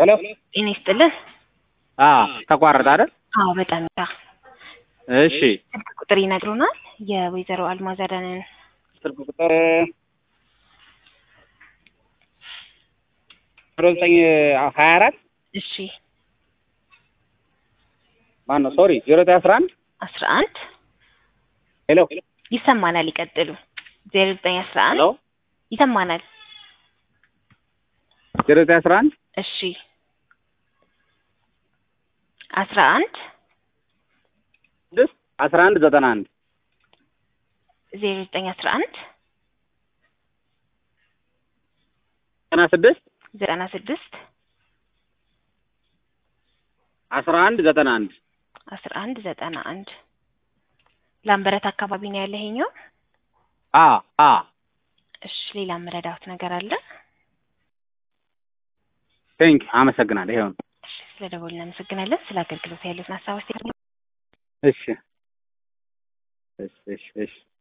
ሄሎ ጤና ይስጥልህ። አዎ ተቋረጠ አይደል? አዎ በጣም ይታ እሺ ስልክ ቁጥር ይነግሩናል። የወይዘሮ አልማዝ አዳነን ስልክ ቁጥር ዜሮ ዘጠኝ ሀያ አራት እሺ ማነው ሶሪ ዜሮ ዘጠኝ አስራ አንድ አስራ አንድ ሄሎ ይሰማናል። ይቀጥሉ። ዜሮ ዘጠኝ አስራ አንድ ሄሎ ይሰማናል። ዜሮ ዘጠኝ አስራ አንድ እሺ አስራ አንድ ስድስት አስራ አንድ ዘጠና አንድ ዜሮ ዘጠኝ አስራ አንድ ዘጠና ስድስት ዘጠና ስድስት አስራ አንድ ዘጠና አንድ አስራ አንድ ዘጠና አንድ ላምበረት አካባቢ ነው ያለ ይሄኛው። አ አ እሺ ሌላ መረዳት ነገር አለ? ቴንክ አመሰግናለሁ። ይኸው ነው። እሺ ስለ ደወል እናመሰግናለን። ስለ አገልግሎት ያሉትን ሀሳብ አስተያየት እሺ እሺ እሺ እሺ